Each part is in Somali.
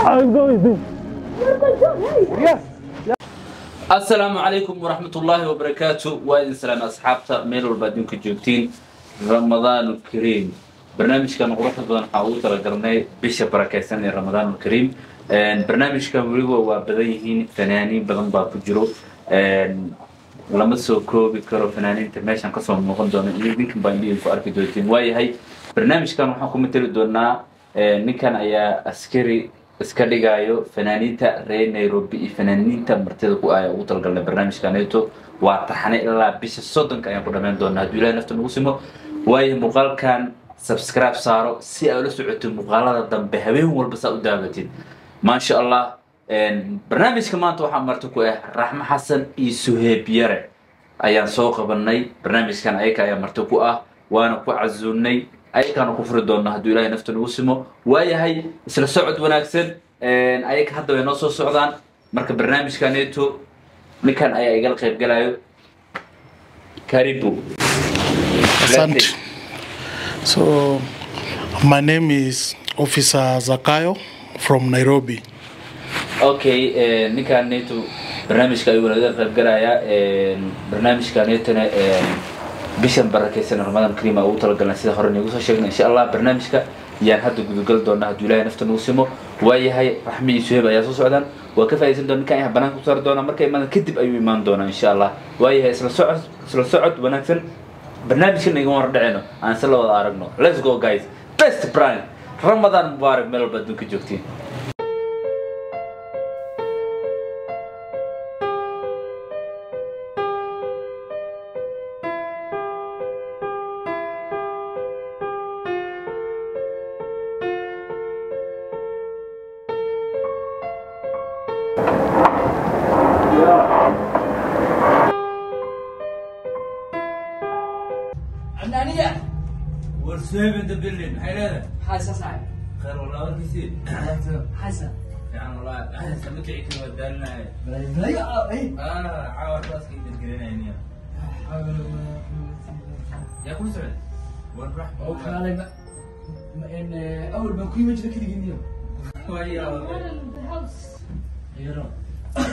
I'll go with him. Yes. asalaamu calaykum waraxmat ullaahi wabarakaatu waa idin salaam asxaabta meel walba adduunka joogtiin ramadaanu kariim barnaamijkan quruxda badan waxaa ugu talagalnay bisha barakaysan ee ramadaanu kariim barnaamijkan weliba waa badan yihiin fanaaniin badan baa ku jiro lama soo koobi karo fanaaniinta meeshan kasoo muuqan doona iyo ninkan baa idinku arki doontiin waayahay barnaamijkan waxaan ku mateli doonaa ninkan ayaa askari iska dhigayo fanaaniinta reer nairobi iyo fanaaniinta martida ku ah ugu talagalnay barnaamijkaneeto waa taxane ilaa bisha soddonka ayaan ku dhammayn doonaa hadduu ilahay nafta nagu simo waayo muuqaalkan subscribe saaro si ay ula socoto muuqaalada dambe habeen walba saa u daabatid maasha allah barnaamijka maanta waxaa marti ku ah raxmo xasan iyo suheeb yare ayaan soo qabanay barnaamijkan ayaka ayaa marti ku ah waana ku casuunay ayakaana ku furi doona hadduu ilahay nafta nagu simo waayahay isla socod wanaagsan ayaka hadda way noo soo socdaan marka barnaamijkaneeto ninkan ayaa igala qayb galayo karibu Asante. So, my name is Officer Zakayo from Nairobi. okay ninkaneeto barnaamijka ayuu naga qayb galayaa barnaamijkaneetona bishan barakaysan ramadan kariim aa ugu talagalnay sida hore nagu soo sheegnay insha allah barnaamijka yaan hadda gudagal doonaa hadduu ilahay nafta nagu simo waayahay raxmi iyo suheeb ayaa soo socdaan waa ka faa'iidaysan doona ninkan ayaa banaanka ku saari doonaa markay imaadaan kadib ayuu imaan doonaa insha allah waayahay isla socod isla socod wanaagsan barnaamijkan igama hor dhaceyno aan si la wada aragno let's go guys best brand ramadan mubaarak meel walba adduunka joogtiin عمدانية warsuheeb in the building maxay leedahay حاسة صعب khayr wallah warkiisii حاسة fiican wallah sama kici kari waa daalinaya بلاي اي ah caawa raaska idan gelinayniya yaa kula socday war raxma وكالي ما ان اول ما كوي وجهك كذا قنيو يا رب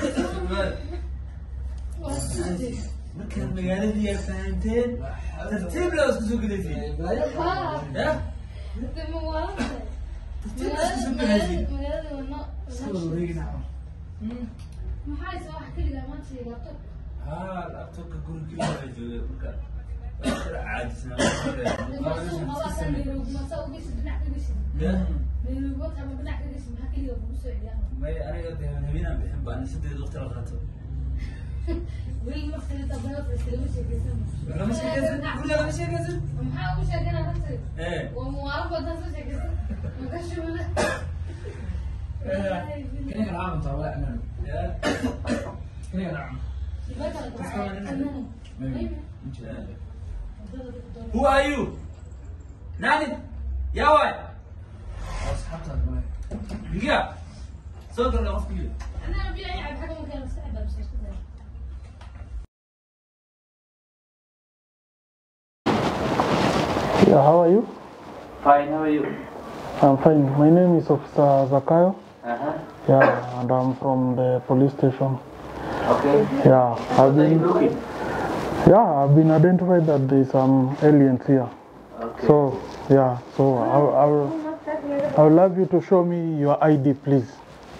markaad magaaladii yaa fahanteen tartiib laa isku soo gelaysiin ya haa labtobka gurigii waa joogay marka caajisnaa may aniga de habeenaan bixin baa ani sideed waqti la qaato lama sheekaysan guriga lama sheekaysan ee كان العام طبعا امان ya كان العام who are you nani yaa waay اصحابها bigiya soo galna qofkii Yeah, how are you? fine how are you I'm fine. My name is Officer Zakayo. uh-huh. Yeah, and I'm from the police station. okay Yeah, I've what are you been looking yeah, I've been identified that there's some aliens here. okay So yeah, so I, I will I would love you to show me your ID, please.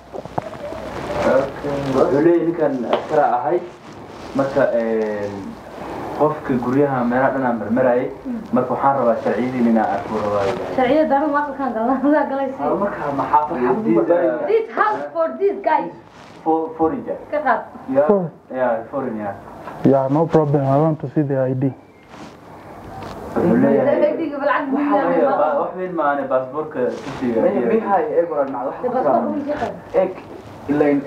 wuxuu leeyahy ninkan askara ahay marka qofka guryaha meelaha dhan aan marmarayay marka waxaan rabaa sharciyadiin inaan arko rabaayo شرعية دارو ما كان قال لا قال شيء marka maxaafad This house for this guy foreigner كقط yeah Foreign. yeah foreigner Yeah, no problem. I want to see the ID. wuxuu leeyahay هيدي بالعكس waxa weeye ba- wax weyn maane baasaboorka tusiga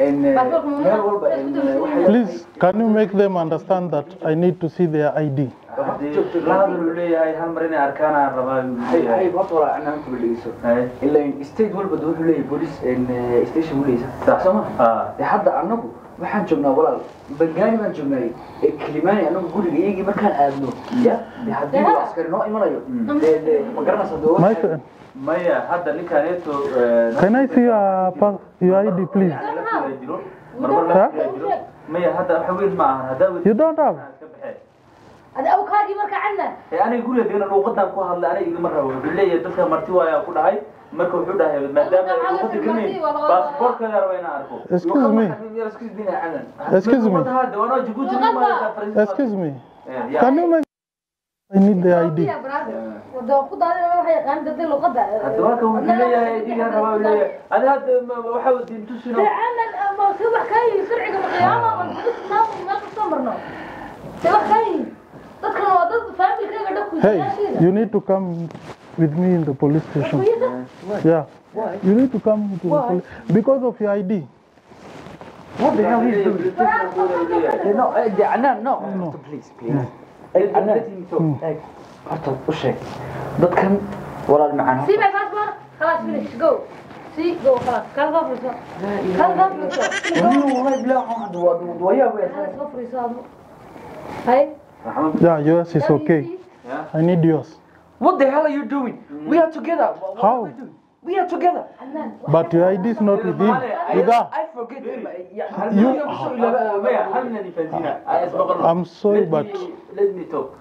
Please, can you make them understand that I need to see their ID? haddii la hadal uu leeyahay hal mar inay arkaan aan rabaa uu leeyahay ay horta walaa anaa inta dhegeyso Hay. ilaa state walba de wuxuu leeyahay police and, eh, station buu leeyahay Sax. soo ma Ah. de hadda anagu waxaan joognaa walaal bangaani baan joognay ee kilimaani anagu guriga iyagii markaan aadno ya de haddii uu askari noo imanayo de de ma garanaysa de My friend, maya hadda ninkaneeto can I see your, pa- your ID, please? jiro marmar la Huh? jiro maya hadda waxa weyn ma ahan haddaa You don't have? iska baxee هذا أوكاكي مركا عنا ee aniga guriga degana luuqadan ku hadlay aniga igama rabo wuxuu leeyahay dadka marti waayaa ku dhahay marka wuxuu dhahay maadaama ay luuqada garanay baasaboorkeeda raba inaan arko Excuse me. excuse me canan Excuse me. Luuqada hadda waanoo Djibouti nin ma yaqaan Faransiis. Excuse me. Eh, yeah. Can you make? I need the ID. يا برادر ودو خد هذا ما هي قاعد تدي له قدر hadda marka wuxuu leeyahay idiga rabaa uu leeyahay adi hadda ma- waxa uu diin tusino عنا ما سوى كاي سرعة القيامة ما ما ما تستمرنا سوى كاي تذكر وضد فامي كذا دكتور Hey, you need to come with me in the police station. Yeah. You need to come to the police because of your ID. what the hell he's doing Eh, no eh, de canan no no please please Eh, canan eh, horta u sheeg dadkan walaal macaan سي ماي باسبور خلاص فينيش جو سي جو خلاص كان غفرسو كان غفرسو والله بلا عاد ويا ويا كان غفرسو هاي Yeah, yours is okay. I need yours. What the hell are you doing? We are together. What, what How? are we doing? We are together. But your ID is not with him. With her. I forget. Yeah, You- maya hal min ifansina ay ismaqal I'm sorry, Let but me- let me talk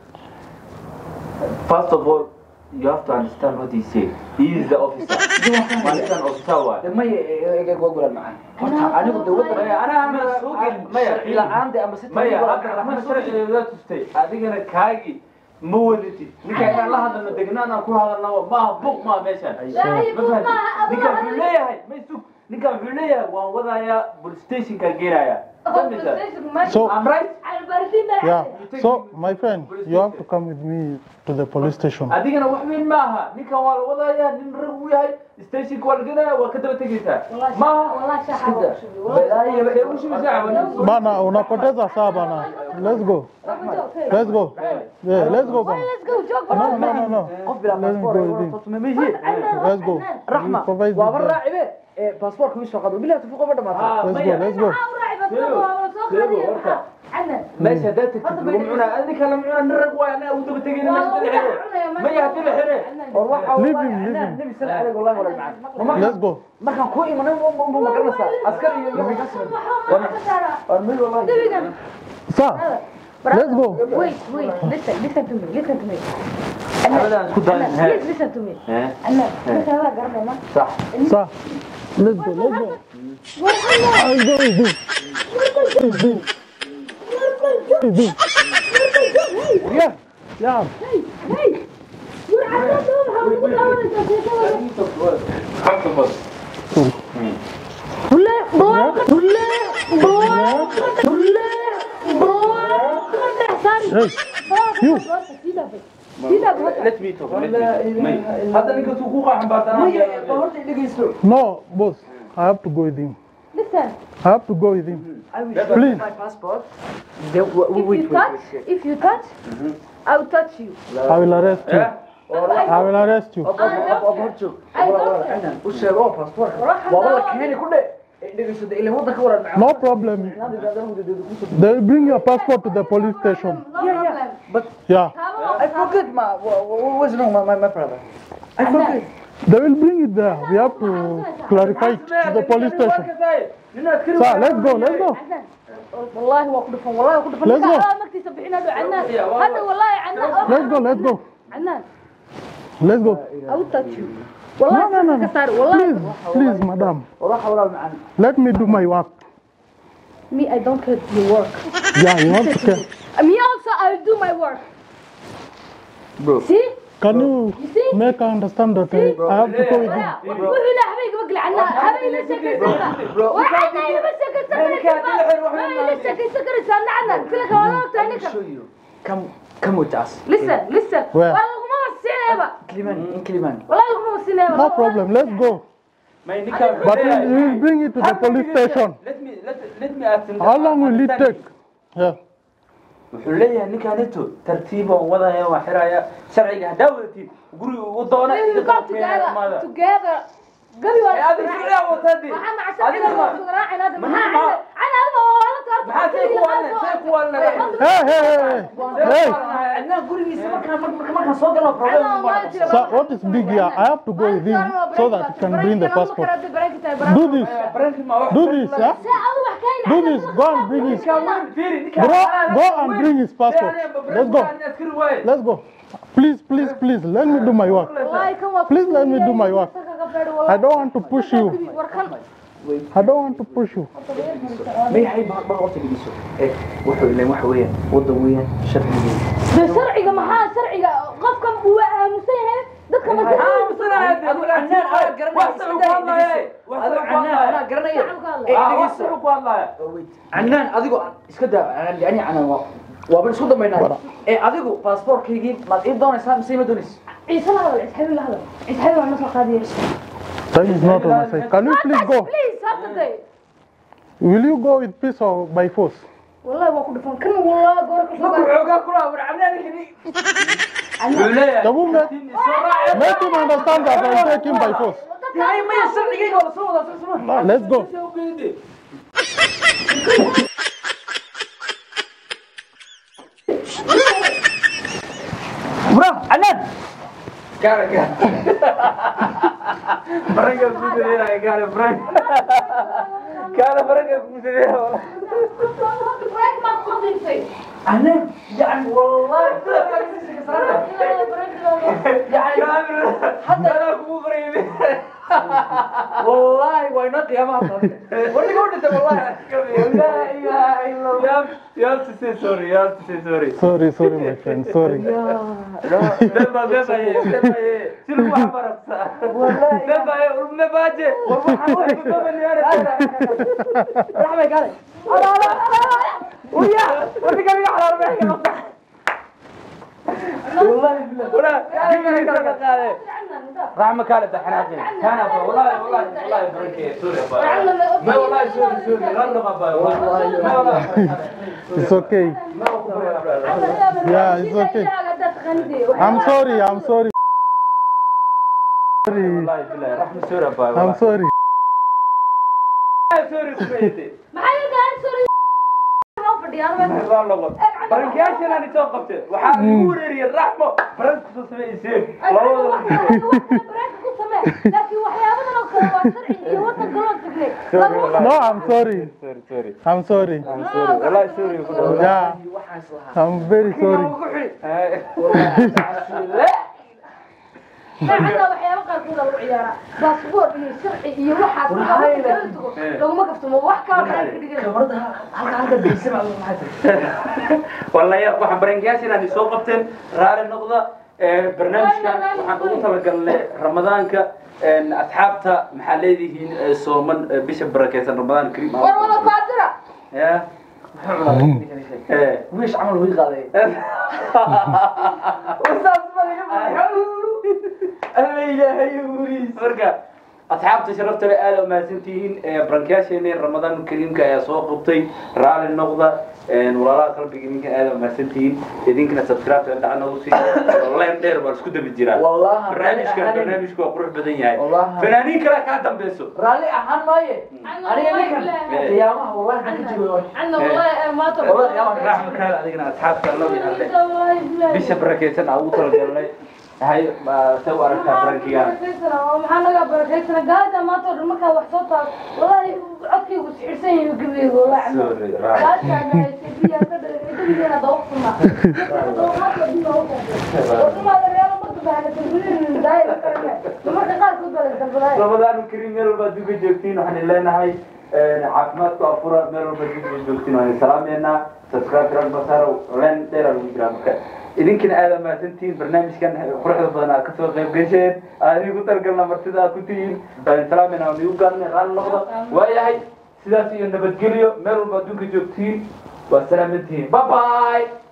first of all you have to understand what he said he is the officer malikan officer waay ما يقول معنا horta anigu dawladda maya anaa ama soo gelin maya sharci la'aan de ama si maya hadda raxmad sharcigeeda tustay adigana kaagi ma wadatid ninka inaan la hadalno degnaan aan ku hadalno maaha buq maaha meeshaan ninka wuxuu leeyahay may sug ninka wuxuu leeyahay waan wadayaa police stationka geenaya So- I'm right yeah. So my friend, you have to come with me to the police station. adigana wax weyn maaha ninkan waa la wadayaa nin rag uu yahay stationka waa la geenaya waa ka daba tegaysaa maaha والله شاحة ee u shubisa Bana, unapoteza saa bana. Let's go. Let's go. Yeah, let's go bana. Let's go, jog. No, no, no, no. qof bilaa Let me baasaboor go ay with him. wadato ma mihi Let's go. raxma You provide waaba the- raacibe ee baasaboorka wii soo qado bilaha tufuqa ba dhamaatay Let's go. Let's go. meesha haddaad tagtid lagu cunaa adinka la cunaa nin rag waay anaa u daba tegayna meesha dala xire maya hadii la xire war waxa Leave him, leave him. nabi sallallahu alayhi wasallam wala macaan Let's go. markaan ku imanay ma ma garanaysaa askar iyo iyo war mid wallahi Sir, let's go. Wait, wait, listen, listen to me, listen to me. Abadan isku dayin, Anna, he. please listen to me. Eh. Anna, listen, هذا قرب ما. صح Sir, let's go. Let's go. I'll go with you. With you. With you. Yeah. Yeah. Hey, you. let me talk let me talk may hadda ninka suu ku qaxan baa maya tanaa horta dhegeysto No, boss. I have to go with him. Listen, I have to go with him. I will show Please. you my passport. Then w- w- if wait, you wait, touch, wait, wait. if you touch, I will touch you. I will arrest you. I will arrest you. Ab- ab- ab- ab- hor joog. Wala- wala, inaan u sheego oo passportka. Waaba la keeni ku dhe. Eh, dhegeyso, dee ilaa waddanka waran macaan. No problem. They will bring your passport to the police station. No Yeah, yeah. problem. But Yeah. I forget my, wha- wha- what's wrong, my, my, my brother? I forget. They will bring it there. We have to clarify it to the police station. Sir, let's go. Let's go. والله هو كله والله هو كله Let's go. لا مكتي سبحين هذا عنان هذا والله عنان Let's go. Let's go. عنان Let's go. I will touch you No, والله no, no, no. كسر والله Please, please, madam. Walahi walaal macaan. Let me do my work. me I don't care your work Yeah, you have to care. me also I will do my work Bro. see Can you You see? make her understand that I, I have to go with you? وحي لا حبيبي بقلع عنا حبيبي لا شكل سكر وحنا يبى شكل سكر ما لا شكل سكر سنة عنا قلت لك والله I will تانيك show you. Come, come with us. listen listen Where? والله ما وسينا يبا Kilimani, in Kilimani. والله ما وسينا يبا No problem. Let's go. may ninka But we we will bring it to the police station. let me let let me ask him How long will it understand take? Yeah. wuxuu leeyahay ninkaanito tartiib oo wadaya waa xiraya sharciga haddaa wadatiin guriga ugu doona Please, we got together. Together. Gabi waa Eh, adiga sharciga watadi. Waxaan macsan Adiga inaad ma- wada raacin hadda. Maxaa- Maxaa maxaa- ana adiga oo la taarto. maxaa say ku wadne say ku wadne Hey, hey, hey, hey. adnaa gurigiisa markaan markaan markaan soo galo problem Ana ma waa noqoto. jira. So what is big here? I have to go with him so that you can bring the passport. Do this. Barangkii ma wax Do this, huh? Do this. Go and bring his. Ninkaan weyn, fiiri, ninkaan Bro, xalaal go ah, and weyn. bring his passport. Fiiri, aniga Let's go. barangkii askari waaye. Let's go. Please, please, please. Let me do my work. Please let me do my work. I don't want to push you. I don't want to push you. mayahay ma ma horta geliso eh wuxuu ileen waxa weeyaan wadan weeyaan sharcigeeda sharciga maxaa sharciga qofkan uu aamusan yahay dadka ma canaan adigo iska daa yani canaan waa waaba isku dambaynaa ee adigu baasaboorkaygii maad ii doonaysaa mise ma doonaysa ciise la hadal cisxabi la hadal cisxabi waa na soo qaadiya That is not on my side. Can you please go? please saturday Will you go with peace or by force? wallahi waa ku dhufan kan wallahi goor ka markuu soo xoogaa kula war canaankani wuxuu leeyahay The woman, make him understand that I take him by force. yahay maya sharcigayga wala soo wadaa soo soo Let's go. Bro, Anan. Cara, cara. Barangka kusedera, cara, barang. Cara, barangka kusedera. break ma qodintay Anan, yani wallahi. يعني حتى انا ابو غريب والله وين قيامها ولا قلت والله لا اله الا الله يا تسي سوري يا تسي سوري Sorry, sorry, my friend. Sorry. دبا دبا دبا شنو عبرت دبا ما باجي رحمة قال ويا ودي قال على ربعي والله ولا رحمة كانت حناقين كان أبا والله والله والله بركة سوري ما والله سوري سوري غلق أبا والله ما والله It's okay. Yeah, it's okay. I'm sorry. I'm sorry. Sorry. والله بالله رحمة سوري أبا I'm sorry. سوري كويتي maxay gaar sori ma fadhiyaan والله بركة أنا توقفت وحاب يقول لي الرحمة بركة تصمي يصير laakiin waxyaabadan oo kale waa sharci iyo wadanka loo tagnay No, I'm sorry. سوري سوري I'm sorry. I'm sorry والله سوري Yeah, I'm very sorry. xataa waxyaaba qaarkood lagu ciyaaraa baasboor iyo sharci iyo waxaas laguma kaftamo wax kala maxay ka dhigan والله يا waxaan barangaasin aan soo qabteen raali noqda ee barnaamijkan waxaan ugu talagalnay ramadaanka een asxaabta maxaa leedihiin ee sooman ee bisha barakeysan ramadaan kariim war wada baadira ya ee wiish camal way qaaday wasaas ma laga alla ilaahay wuriis marka asxaabta sharafta leh aad u mahadsantihiin ee barankayaasheena ramadaan kariimka ayaa soo qabtay raali noqda een walaalaha qalbiga idinkan aad u mahadsantihiin idinkana subscribe dhaca nagu sii leen dheer baan isku dabi jiraa Wallahi, barnaamijka ani- barnaamijku waa qurux badan yahay Wallahi. fanaaniin kale kaa dambeyso raalli ahaan maaye aniga ninkan qiyaamaha wallahi maxaan ka jooga عنا والله ما والله يا أخي. raxma kaale adigana asxaabta loo yahalle والله bisha barakeysan aan ugu talagalnay hay sa u aragtaa barankigaan maxaa naga barakaysan gaalada maanta oo dhan markaa wax soo taal wallahi codkaygu sixirsan yahay gabayga wallahi Sorry, right. ramadaan kariim meel walba duga joogtiin waxaan leenahay caafimaadku afura meel walba duga joogtiin waan salaameynaa subscribe ran basaro leen dheeraa lagu jiraa marka idinkina aada mahadsantihiin barnaamijkan quruxda badan aad kasoo qayb gasheen aad igu talgalna martida aad ku tihiin waan salaameynaa waan igu gaadnay raali noqda waayahay sidaas iyo nabadgelyo meel walba adduunka joogtiin waa salaamantihiin bye bye